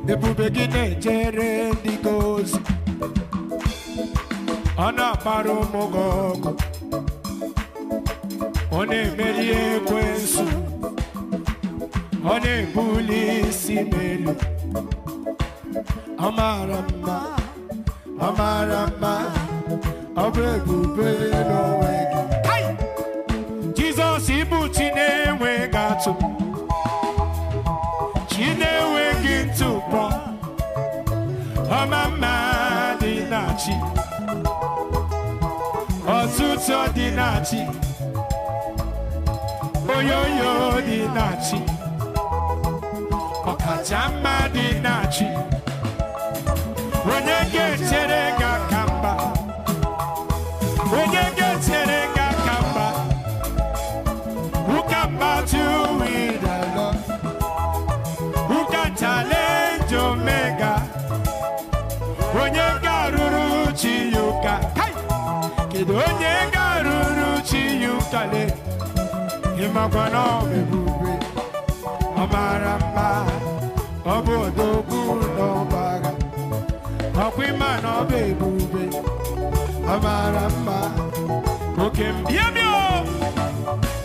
ebube gị na-ejere ndị gị ozi ọ na-akpara ụmụ gị ọgụ ọ na-emeri ekwensu ọ na-ebuli isi m elu ọ mara mma ọ mara mma ọ bụ ebube n'onwe gị Hai! Jizọs ịbụ chi na-enweghị atụ chi na-enweghị ntụpọ ọma mma dị na chi ọtụtụ dị na chi oyoyo dị na chi ọkacha mma dị na chi onye ga-echere gị aka mba onye ga-echere gị aka mba who can battle with the Lord who can challenge Omega onye ga-arụrụ chi ya ụka Kai! kedu onye ga-arụrụ chi ya ụka le ịmakwa na ọ bụ ebube ọ mara mma ọ bụ odogwu n'ọba agha ọkwa ịma na ọ bụ ebube ọ mara mma oke mbịabịa